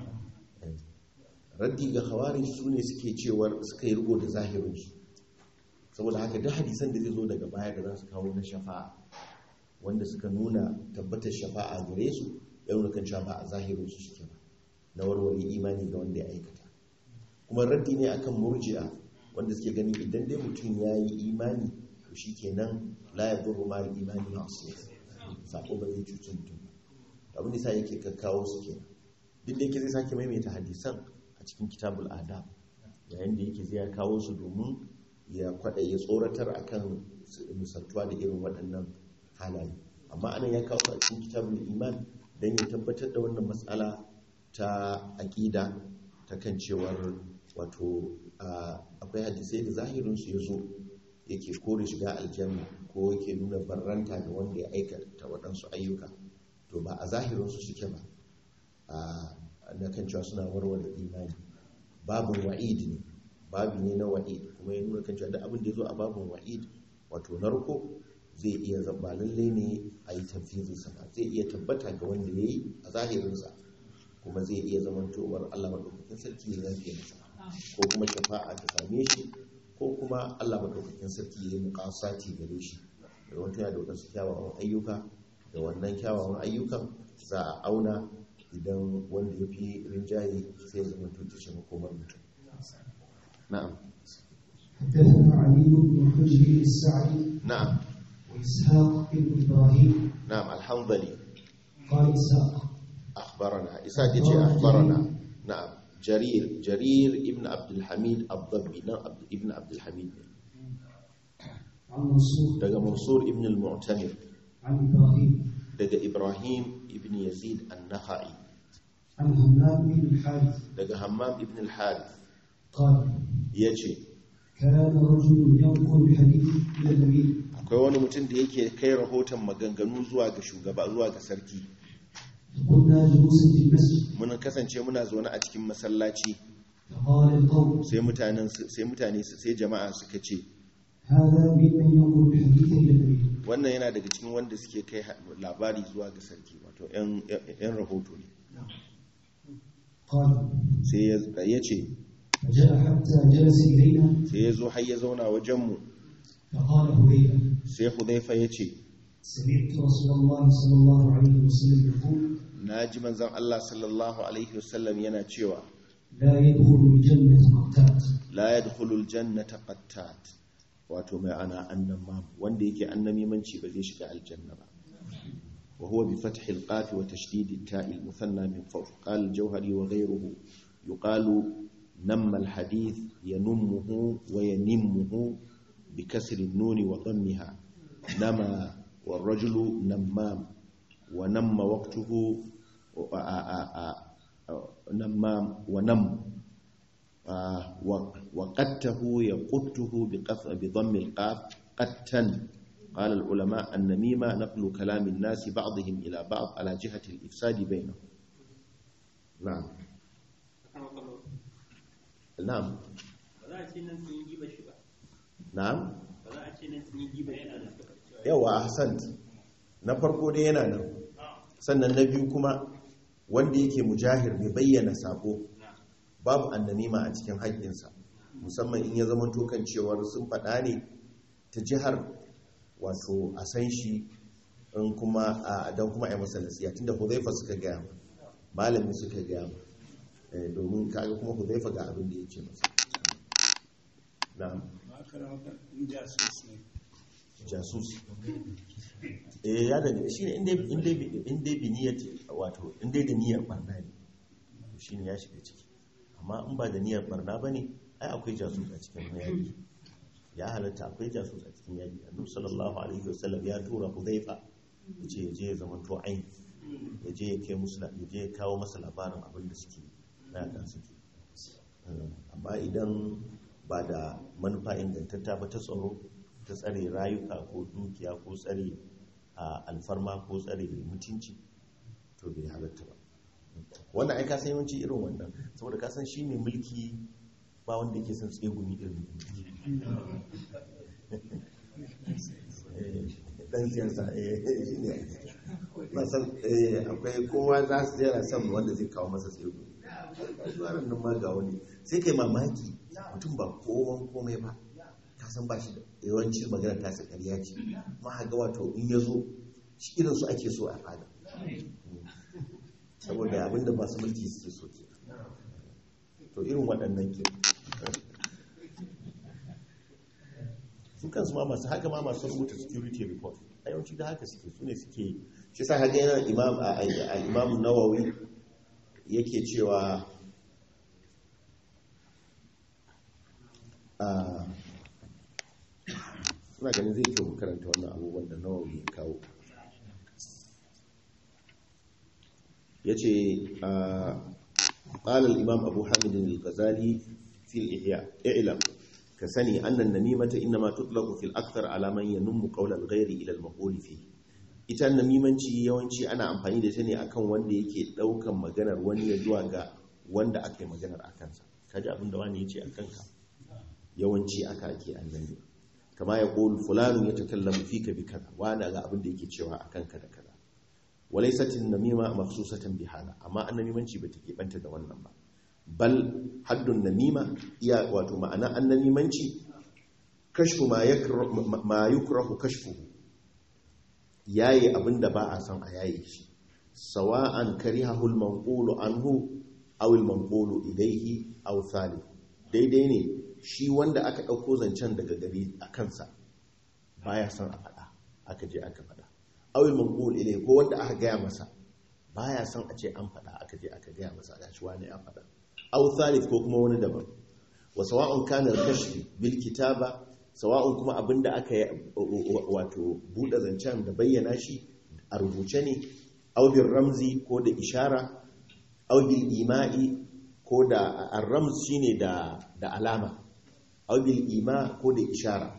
raddi ga khawarij su ne suke cewar suka yi rigo da zahirinsu saboda haka duk hadisan da zai zo daga baya da za su kawo na shafa'a wanda suka nuna tabbatar shafa'a gare su ya nuna kan cewa ba a zahirinsu suke ba na warware imani ga wanda ya aikata kuma raddi ne akan murji'a wanda suke ganin idan dai mutum ya yi imani to shi kenan la ya zuru ma imani masu sako ba zai cuci mutum ba abin da sa yake kakkawo su kenan duk da yake zai sake maimaita hadisan a cikin kitabul adab yayin da yake zai kawo su domin ya kwada ya tsoratar akan misaltuwa da irin waɗannan halaye amma anan ya kawo su a cikin kitabul iman don ya tabbatar da wannan matsala ta aƙida ta kan cewar wato akwai hadisai da zahirinsu ya zo yake kore shiga aljanna ko yake nuna barranta da wanda ya aikata waɗansu ayyuka to ba a zahirinsu suke ba na kan cewa suna warware imani babin wa'id ne babi ne na wa'id kuma ya nuna kan cewa da abin da ya zo a babin wa'id wato narko zai iya zaba lalle ne a yi tafizinsa ba zai iya tabbata ga wanda ya yi a zahirinsa kuma zai iya zamantowar allah maɗaukakin sarki ya zafi masa ko kuma shafa'a ta same shi ko kuma allah maɗaukakin sarki ya yi muƙasati gare shi da wata yana da waɗansu kyawawan ayyuka da wannan kyawawan ayyukan za a auna idan wanda ya fi rinjaye sai zama tutushe makomar mutum na'am حدثنا علي بن حجر السعدي na'am وإسحاق بن إبراهيم na'am alhamdali قال إسحاق akhbarana isa ya ce akhbarana na'am jarir jarir ibn abdul hamid ad-dabbi nan Abd- ibn abdul hamid ne. عن منصور daga mansur ibn al-mu'tamir عن إبراهيم daga ibrahim ibn yazid an-nakhai عن همام بن الحارث daga hammam ibn al-harith قال yace كان رجل ينقل الحديث إلى الأمير akwai wani mutum da yake kai rahoton maganganu zuwa ga shugaba zuwa ga sarki فكنا جلوسا في المسجد mun kasance muna zaune a cikin masallaci فقال القوم sai mutanen sai mutane sai jama'a suka ce هذا ممن ينقل الحديث إلى الأمير wannan yana daga cikin wanda suke kai ha- labari zuwa ga sarki wato yan yan rahoto ne قال sai ya ya ce فجاء حتى جلس إلينا sai ya zo har ya zauna wajenmu فقال هريرة sai hudaifa ya ce سمعت رسول الله صلى الله عليه وسلم يقول na ji manzan Allah sallallahu alaihi wasallam yana cewa لا يدخل الجنة قتات la yadkhulul jannata qattat wato mai ana annamam wanda yake annamimanci ba zai shiga aljanna ba wa huwa bi fathi alqaf wa tashdid at-ta'i al-muthanna min fawq qala al-jawhari wa ghayruhu yuqalu namma al-hadith yanummuhu wa yanimmuhu bi kasri an-nun wa dhammiha nama والرجل نمام ونم وقته نمام ونم وقته يقته بقف بضم القاف قتا قال العلماء النميمة نقل كلام الناس بعضهم إلى بعض على جهة الإفساد بينهم نعم نعم نعم yawa ahsant na farko dai yana nan sannan na biyu kuma wanda yake mujahir mai bayyana sako babu annamima a cikin haƙƙinsa musamman in ya zama tokan cewar sun faɗa ne ta jihar wato a san shi in kuma a don kuma a yi masa nasiya tunda huzaifa suka gaya ma malami suka gaya ma domin kaga kuma huzaifa ga abin da ya ce masa na'am jasus eh ya daga shi ne inda bi niyyar wato inda da niyyar barna ne shi ne ya shiga ciki amma in ba da niyyar barna ba ne ai akwai jasus a cikin hayaki ya halatta akwai jasus a cikin yaƙi annabi sallallahu alaihi wasallam ya tura hudhaifa yace ya je ya zama to ain ya je ya kai musu ya je ya kawo masa labarin abin da suke mayakan suke amma idan ba da manufa ingantatta ba ta tsaro ta tsare rayuka ko dukiya ko tsare alfarma ko tsare mutunci to bai halatta ba wannan ai kasan yawanci irin wannan saboda kasan shi ne mulki ba wanda yake son tsegumi irin dan siyasa shi ne akwai kowa za su jera son wanda zai kawo masa tsegumi zuwanan nan ma ga wani sai kai mamaki mutum ba kowan komai ba kasan ba shi da yawanci magana ta sa ƙarya ce ma haga wato in ya zo shi irin su ake so a fada saboda abinda masu mulki suke so ke to irin waɗannan ke su kansu ma masu haka ma masu rubuta security report a yawanci da haka suke su ne suke shi sa haka yana imam a imam nawawi yake cewa suna ganin zai kyau karanta wannan abubuwan da nawawi ya kawo ya ce ƙalar imam abu hamidin al-ghazali fil i'lam ka sani annan namimata inna ma tutlaku fil akthar alaman yanummu qawlal ghairi ila al fi ita namimanci yawanci ana amfani da ta ne akan wanda yake daukan maganar wani ya zuwa ga wanda aka yi maganar akan sa kaji abin da wani yace akan ka yawanci aka ake annabi kama ya qul fulanun yatakallamu fika bi kaza wani ga abin da yake cewa akan ka da kaza walaisatin namima makhsusatan bi hada amma annamimanci bata keɓanta da wannan ba bal haddun namima iya wato ma'ana annamimanci kashfu ma ma yukrahu kashfuhu yayi abinda ba a san a yayi shi sawa'an karihahu al-manqulu anhu aw al-manqulu ilayhi aw thalith daidai ne shi wanda aka dauko zancen daga gari a kansa baya san a fada aka je aka fada awil manqul ilai ko wanda aka gaya masa baya son a ce an faɗa aka je aka gaya masa gashi wani ya faɗa aw thalith ko kuma wani daban wa sawa'un kana al-kashf bil kitaba sawa'un kuma abinda aka wato bude zancen da bayyana shi a rubuce ne aw bil ramzi ko da ishara aw bil ima'i ko da ar-ramz shine da da alama aw bil ima ko da ishara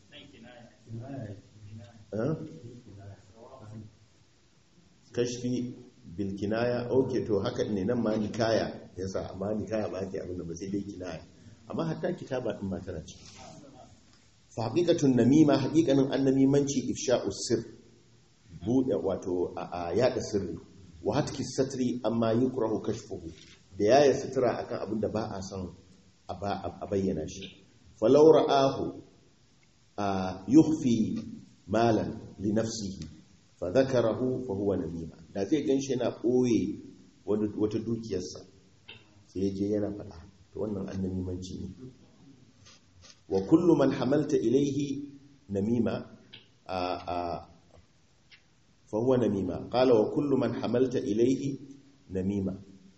kashfi bilkinaya ok to haka ne nan ma nikaya yasa amma nikaya ba ke abinda ba sai dai kinaya amma hatta kitaba din ma tana ci fa haqiqatun namima haqiqanin annamimanci ifsha'us sir bude wato a yada sirri wa hatki satri amma yukrahu kashfuhu da yaya sutura akan abinda ba a son a bayyana shi falau ra'ahu yukhfi malan li nafsihi fa zakarahu fa huwa namima da zai ganshi yana boye wata dukiyarsa sai je yana faɗa to wannan annamimanci ne wa kullu man hamalta ilayhi namima a a fa huwa namima qala wa kullu man hamalta ilayhi namima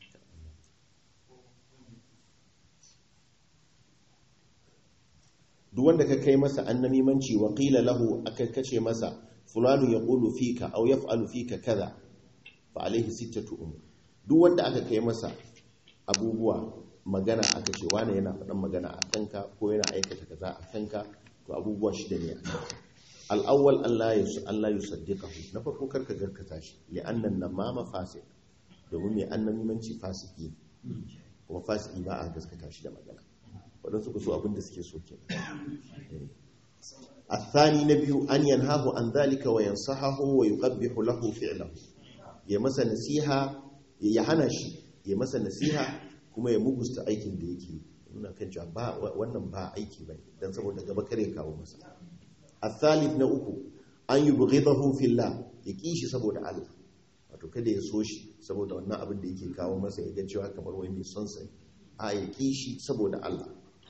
duk wanda ka kai masa annamimanci wa qila lahu aka kace masa fulanu ya ƙulu fika au ya fa'alu fika kaza fa alaihi sittatu umur duk wanda aka kai masa abubuwa magana aka ce wane yana faɗan magana a kanka ko yana aikata kaza a kanka to abubuwa shida ne al'awwal Allah ya su Allah ya saddiqahu na farko karka garkata shi li annan namama fasik domin mai annamimanci fasiki kuma fasiki ba a gaskata shi da magana waɗansu ku so abin da suke so kenan الثاني نبي أن ينهاه عن ذلك وينصحه ويقبح له فعله ya masa nasiha ya hana shi ya masa nasiha kuma ya mugusta aikin da yake nuna kan cewa ba wannan ba aiki bane dan saboda gaba kare kawo masa الثالث na uku an yubghidahu fillah ya kishi saboda Allah wato kada ya so shi saboda wannan abin da yake kawo masa ya ga cewa kamar wai mai son sa a ya kishi saboda Allah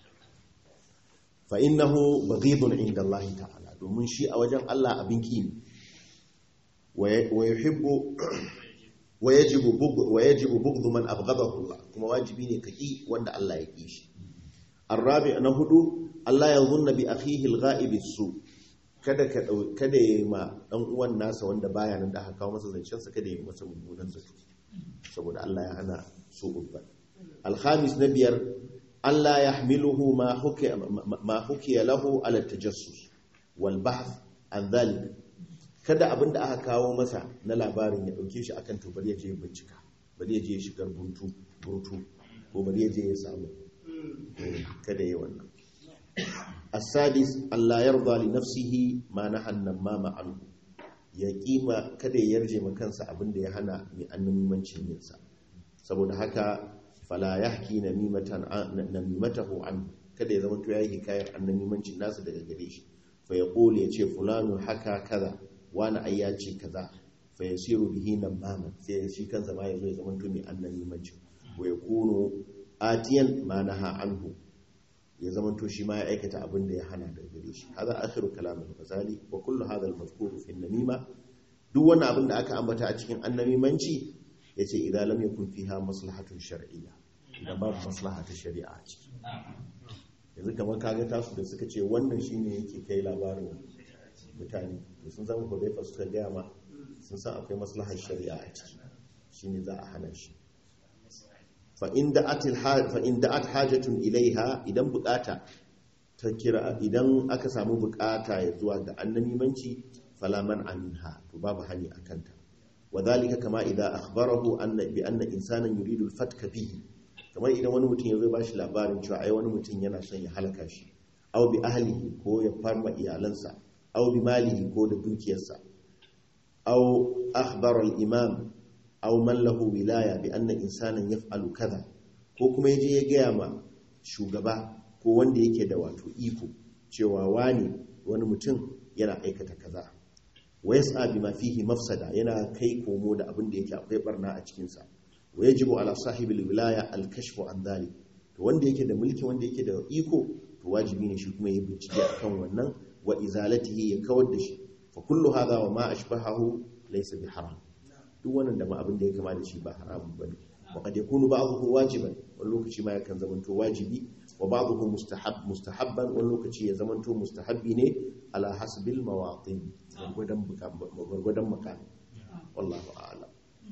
fa innahu baghidun inda Allah ta'ala domin shi a wajen Allah abin ki ne wa yuhibbu wa yajibu bughd wa yajibu bughd man abghadahu Allah kuma wajibi ne kaki wanda Allah ya ki shi الرابع نهدو Allah ya zunna bi akhihi al-ghaib su kada ka kada yayi ma dan uwan nasa wanda baya nan da aka kawo masa zancen sa kada yayi masa mummunan zato saboda Allah ya hana su ubba al-khamis na biyar Allah yahmiluhu ma hukiya ma hukiya lahu ala tajassus wal bahth an dhalik kada abinda aka kawo masa na labarin ya dauke shi akan to bari ya je bincika bari ya je shigar buntu burtu ko bari ya je ya samu kada yayi wannan السادس ألا يرضى لنفسه ما نهى النمام عنه ya kima kada ya yarje makansa abin da ya hana mai annamimancin yinsa saboda haka fala yahki namimatan namimatahu an kada ya zama to yayi hikayar annamimancin nasa daga gare shi fa ya qul ya ce fulanu haka kaza wani ai ya ce kaza fa yasiru bihi namama sai shi kansa ma yazo ya zama to mai annamimancin wa yakunu atiyan ma naha anhu ya zamanto shi ma ya aikata abin da ya hana daga gare shi hada akhiru kalam al-ghazali wa kullu hadha al-mazkur fi an-namima duk wannan abin da aka ambata a cikin annamimanci yace idan lam yakun fiha maslahatun shar'iyya idan babu maslaha ta shari'a a ciki yanzu kamar kaga tasu da suka ce wannan shine yake kai labarin mutane to sun zama ko fa suka gaya ma sun san akwai maslahar shari'a a ciki shine za a hana shi fa'in da'at hajjatun ilaiha idan bukata ta kira idan aka samu bukata ya zuwa ga annamimanci falaman aminha to babu hani a kanta wa zalika kama idan akhbarahu anna bi anna insanan yuridu al-fatka bihi kamar idan wani mutum ya zo ba shi labarin cewa ai wani mutum yana son ya halaka shi aw bi ahlihi ko ya farma iyalansa aw bi malihi ko da dukiyarsa aw akhbara al-imam aw man lahu wilaya bi anna insanan yaf'alu kaza ko kuma yaje ya gaya ma shugaba ko wanda yake da wato iko cewa wani wani mutum yana aikata kaza wa yas'a bima fihi mafsada yana kai komo da abin da yake akwai barna a cikin sa wa yajibu ala sahibi wilaya al kashfu an dhalik to wanda yake da mulki wanda yake da iko to wajibi ne shi kuma ya bincike akan wannan wa izalatihi ya kawar da shi fa kullu hadha wa ma ashbahahu laysa bi haram duk wannan da ma abin da ya kama da shi ba haramun ba ne wa kad yakunu ba'dhuhu wajiban wani lokaci ma yakan zamanto wajibi wa ba'dhuhu mustahab mustahabban wani lokaci ya zamanto mustahabbi ne ala hasbil mawatin gurgudan gurgudan makan wallahu a'lam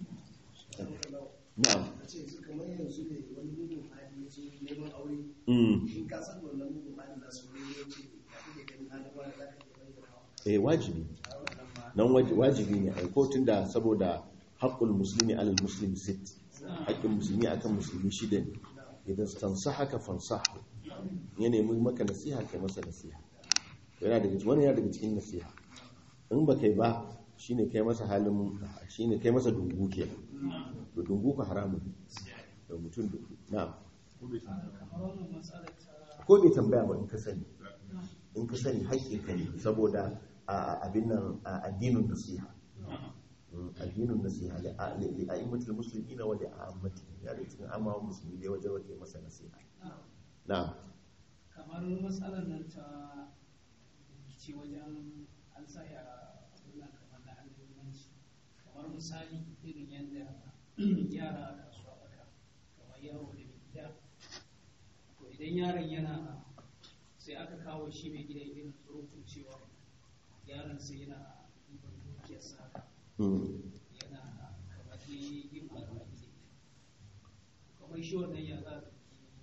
na'am kamar yanzu ne wani mugun hali ya zo neman aure mm in ka san wannan mugun hali za su ne ya ce ka fi da ganin halin wani za ka iya bayyana eh wajibi nan waji- wajibi ne ai ko tunda saboda haqqul muslimi alal muslimi sit haƙƙin musulmi akan musulmi shida ne idan tansahaka fansahu ya nemi maka nasiha kai masa nasiha yana daga cikin wani yana daga cikin nasiha in ba kai ba shine kai masa halin shine kai masa dungu kenan to dungu ka haramun ne. da mutum dungu na'am kamar wannan matsalar ta ko bai tambaya ba in ka sani in ka sani haƙƙin ka ne saboda a abin nan a addinin nasiha Mm, addinin nasiha li a- li li a'immatul muslimin wa li ammati ya da cikin amma musulmi dai wajen wake masa nasiha na'am kamar matsalar nan ta rikici wajen an sa ya abinnan kamar na alimanci kamar misali irin yadda yara a kasuwa baka kamar yaro da mai gida to idan yaron yana sai aka kawo shi mai gida irin tsorofin cewa yaron sai yana ɗiban dukiyarsa haka Mm. yana kamar dai yin alwali da ita kamar shi wannan ya za ta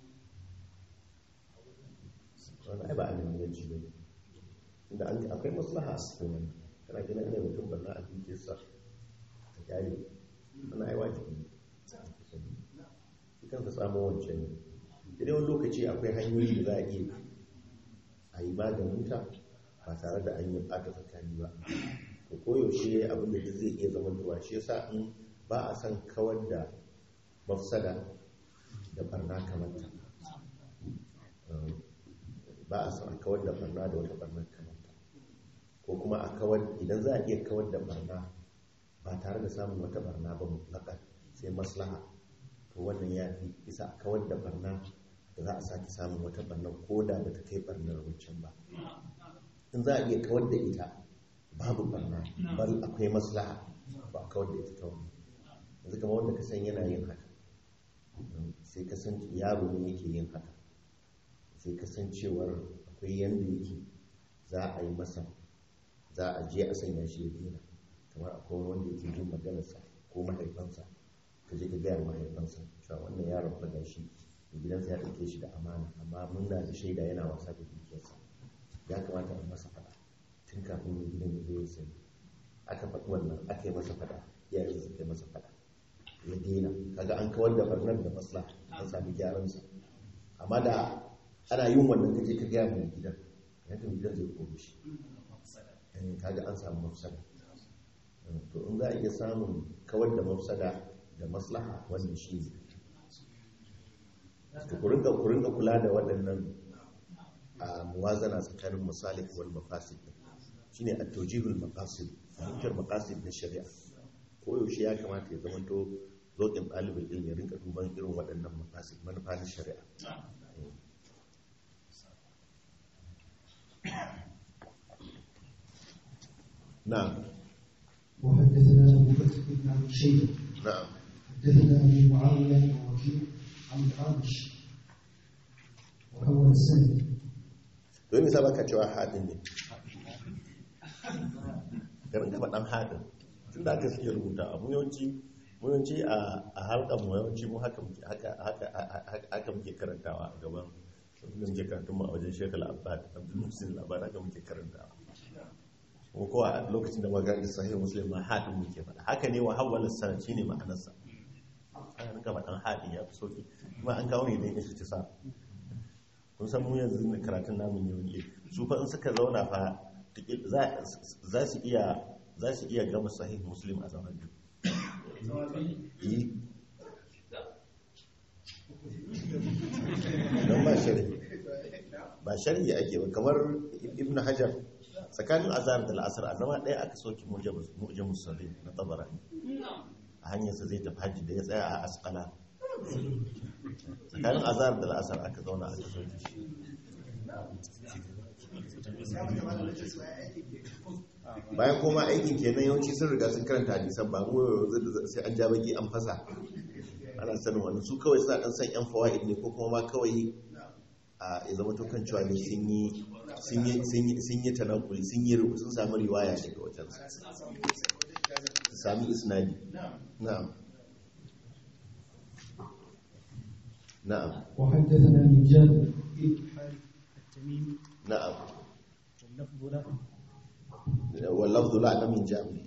wani ai ba a neman yanci ba ne inda an akwai maslaha a cikin wani kana gina ana mutum barna a dukiyarsa ta kyale ana ai wajibi ne shi kansa samun wancan ne idan wani lokaci akwai hanyoyi da za a iya a yi maganinta ba tare da an yi ɓata tsakani ba to koyaushe abin da duk zai iya zama duwa shi yasa in ba a son kawar da mafsada da barna kamar ta ba a son a kawar da barna da wata barnar kamanta ko kuma a kawar idan za a iya kawar da barna ba tare da samun wata barna ba mutlaka sai maslaha to wannan ya fi isa a kawar da barna da za a sake samun wata barna ko da ba ta kai barnar wancan ba in za a iya kawar da ita babu barna bal akwai maslaha ba a kawar da ita ta wani yanzu kamar wanda ka san yana yin haka sai ka san yaro ne yake yin haka sai kasancewar akwai yanda yake za a yi masa za a je a sanya shi ya dina kamar akwai wanda yake jin maganarsa ko mahaifansa ka je ka gaya mahaifansa cewa wannan yaron fa gashi da gidansa ya ɗauke shi da amana amma mun na da shaida yana wasa da dukiyarsa ya kamata a masa faɗa tun kafin mai gidan ya zo ya sani aka faɗi wannan aka yi masa faɗa iyayen su kai masa faɗa ya daina kaga an kawar da barnar da masla an sami gyaransa amma da ana yin wannan kaje ka gaya mai gidan yadda mai gidan zai kome shi Eh, kaga an samu mafsada Eh, to in za a iya samun kawar da mafsada da maslaha wanda shi ne to ku rinka ku rinka kula da waɗannan a muwazana tsakanin masalik wal mafasid shine at-tawjihul maqasid fahimtar maqasid na shari'a ko yaushe ya kamata ya zamanto zokin ɗalibin ilmi ya rinka duban irin waɗannan mafasid manufa na shari'a na'am وحدثنا أبو بكر بن أبي شيبة na'am حدثنا أبو معاوية ووكيع عن الأعمش وأول السنة don nisa baka cewa haɗin ne garin gaba ɗan haɗin tun da aka suke rubuta abu yawanci mu yawanci a halkar mu yawanci mu haka muke haka haka haka muke karantawa a gaban da muke karantun mu a wajen shekala abbad abdul musin labar haka muke karantawa ko kowa a lokacin da magana sahih muslim ma haɗin muke faɗa haka ne wa hawwala sana shine ma'anarsa an gaba ɗan haɗin ya fi sauki kuma an kawo ne da ya ci sa kun san mu yanzu da karatun namun yau ne su fa in suka zauna fa tikil- za za su iya za su iya gama sahih muslim a zaman biyu Yi. don ba shari ba shari ake ba kamar ibn hajar tsakanin azhar da la'asar a zama ɗaya aka soke mu'jam musallin na tabarani a hanyarsa zai tafi hajji da ya tsaya a asqala tsakanin azhar da la'asar aka zauna aka soke shi bayan koma aikin kenan yawanci sun riga sun karanta hadisan ba mu yanzu sai an ja baki an fasa ana sanin wani su kawai suna dan san yan fawaid ne ko kuma ma kawai a ya zama to kan cewa ne sun yi sun yi sun yi sun yi tanakuli sun yi sun samu riwaya daga wajen su sami isnadi na'am na'am وحدثنا من جابر التميمي na'am واللفظ له واللفظ لا لم يجامل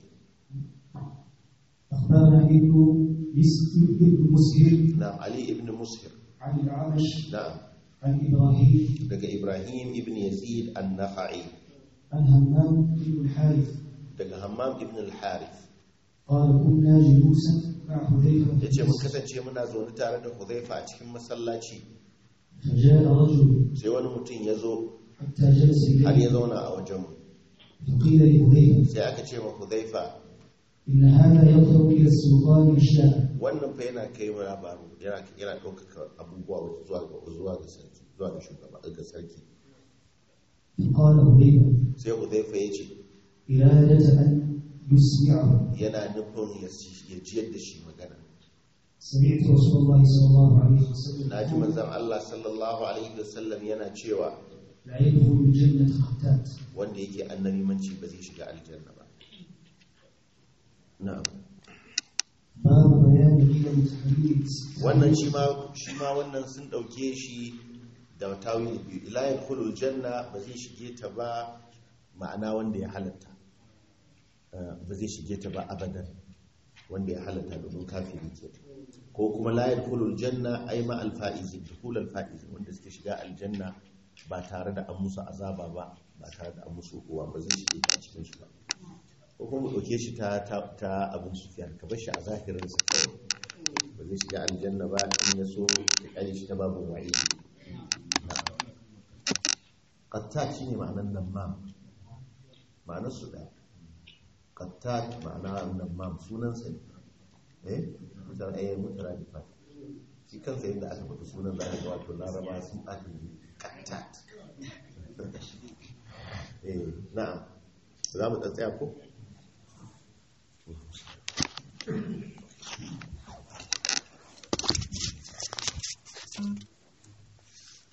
أخبرنا ابن مسهر ابن مسهر نعم علي ابن مسهر عن الأعمش نعم عن إبراهيم daga Ibrahim ibn Yazid an-Nakhai عن همام بن الحارث daga Hammam ibn al-Harith قال كنا جلوسا مع حذيفة yace mun kasance muna zaune tare da Hudhaifa a cikin masallaci فجاء رجل sai wani mutum ya zo حتى جلس har ya إليه zauna a wajen mu فقيل لحذيفة sai aka ce wa Hudhaifa إن هذا يطلب إلى السلطان أشياء wannan fa yana kai wa labaru yana yana ɗaukaka abubuwa zuwa ga zuwa ga sarki zuwa ga shugaba ga sarki فقال حذيفة sai Hudhaifa ya ce إرادة أن يسمعه yana nufin ya ci- ya jiyar da shi magana سمعت رسول الله صلى الله عليه وسلم na ji يقول manzon Allah sallallahu alaihi wasallam yana cewa لا يدخل الجنة خطات wanda yake annabimanci ba zai shiga aljanna ba na'am باب بيان قيم تحريم wannan shi ma shi ma wannan sun dauke shi da tawili biyu ila yadkhulul janna ba zai shige ta ba ma'ana wanda ya halatta Eh, ba zai shige ta ba abadan wanda ya halatta domin kafiri ke ko kuma la yadkhulul janna ay ma al faizin dukhul al faizin wanda suke shiga aljanna ba tare da an musu azaba ba ba tare da an musu kowa ba zai shige ta cikin su ba ko kuma mu dauke shi ta ta, ta abin sufiyan ka bar shi a zahirin sa kawai ba zai shiga aljanna ba in ya so ka kare shi ta babu wa'idi qattat shine ma'anar namam ma'anar su da qattat ma'ana namam sunan sa ne eh mutar eh mutar da fa shi kansa yadda aka faɗi sunan za ka ga wato laraba sun aka yi qattat eh na'am za mu tsaya ko